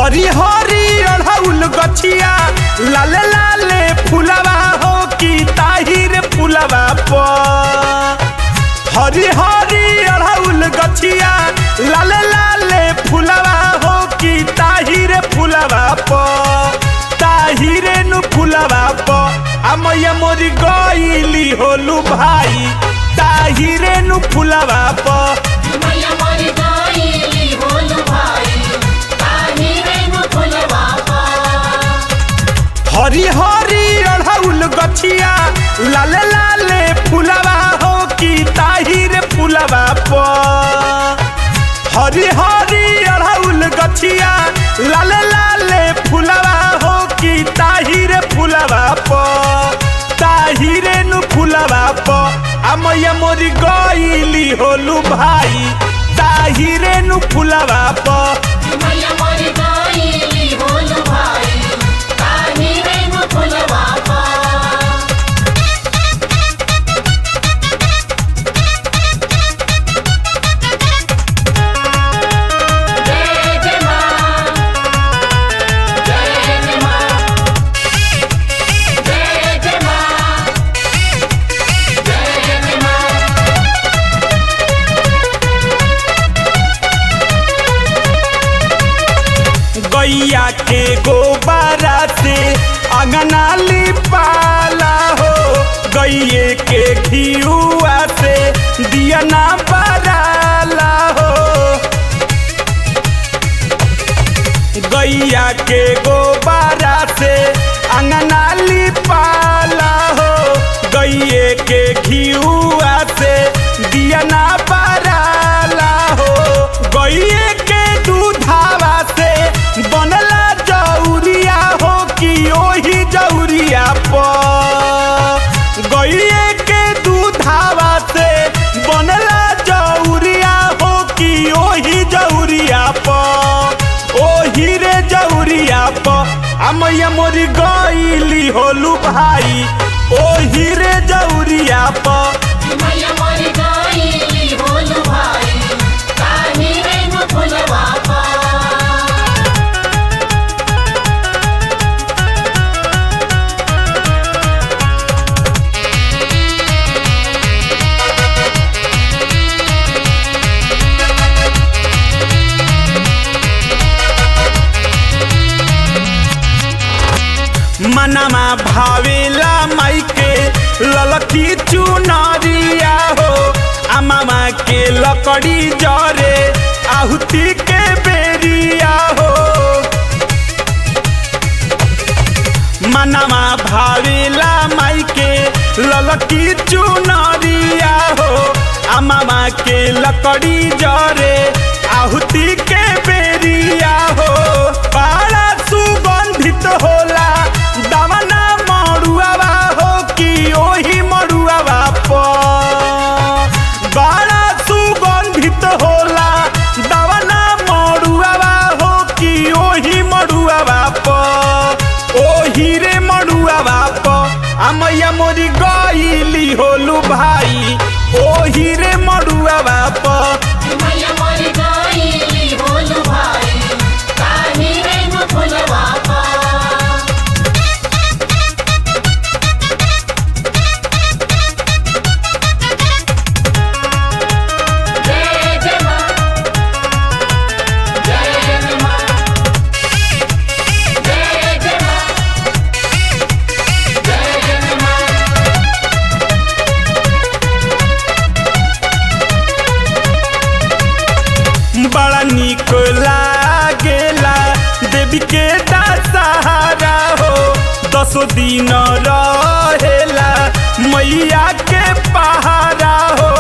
हरी हरी अढ़ौल गछिया लाले लाले फुलवा हो की ताहिर फुलवा पर हरी हरी अढ़ौल गछिया लाले लाले फुलवा हो की ताहिर फुलवा प ताहिरे नु फुलवा प अमय मोरी गईली होलू भाई ताहिरे नु फुलवा प मैया मोरी गईली होलू भाई ताहिरे नु फुलवा पा हरी हरी अढ़ौल गछिया लाले लाले फुलवा हो की ताहिर फुलवा प हरी हरी अढ़ौल गछिया लाले लाले फुलवा हो की ताहिर फुलवा प ताहिरे नु फुलवा प अमय मोरी गईली होलू भाई ताहिरे नु फुलवा प मैया मोरी गईली होलू भाई ताहिरे नु फुलवा पा जय जय मां जय जय मां जय जय मां जय जय मां गैया के गोबारा से अंगना लिपाला हो गैये के घियुआ से दिया ना बराला हो गैया के गोबारा से अंगना लिपाला हो गैये के घियुआ से दिया ना बराला हो गैये के दूधावा से बनला जौरिया हो कि ओही जौरिया पर गैये के दूधावा से बनला जौरिया हो कि ओही जौरिया पर ओही रे जौरिया पर अमैया मोरी गईली होलू भाई ओही रे जौरिया पर मैया मोरी गईली होलू भाई ताहिरे नु फुलवा पा मनमा भावेला माइके ललकी चुनरिया हो अमामा के लकड़ी जरे आहुति के बेरिया हो मनमा भावेला माइके ललकी चुनरिया हो अमामा के लकड़ी जरे आहुति के बेरिया हो बड़ा सुगंधित होला दवना मड़ुआवा हो कि ओही मड़ुआवा पर बड़ा सुगंधित होला दवना मड़ुआवा हो कि ओही मड़ुआवा पर ओही रे मड़ुआवा पर अमैया मोरी गईली होलू भाई ओही रे मड़ुआवा पर मैया मोरी गईली होलू भाई ताहिरे नु फुलवा पा जय जय मां जय जय मां जय जय मां जय जय मां बड़ा निक लागेला देवी के दशहरा हो दसो दिन रहेला मैया के पहारा हो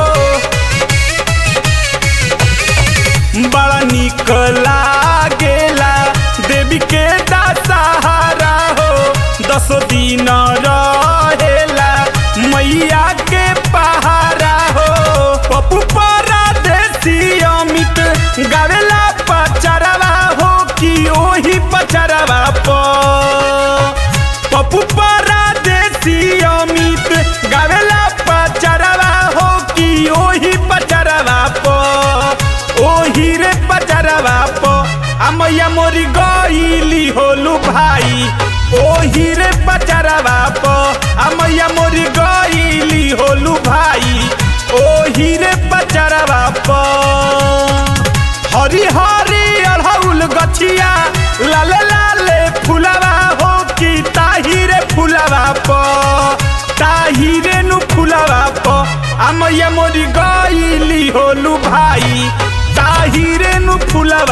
बड़ा निक लागेला देवी के दशहरा हो दसो दिन रहेला मैया के पहारा हो पप्पू परदेसी अमित गावेला पचरवा हो कि ओही पचरवा प पप्पू परदेसी अमित गावेला पचरवा हो कि ओही पचरवा प ओही रे पचरवा प आ मैया मोरी गईली होलू भाई ओही रे पचरवा प आ मैया मोरी गईली होलू भाई ओही रे पचरवा प हरी हरी अड़हुल गछिया लाले लाले फुलवा हो कि ताहिरे फुलवा प ताहिरे नु फुलवा प आ मैया मोरी गईली होलू भाई ताहिरे नु फुलवा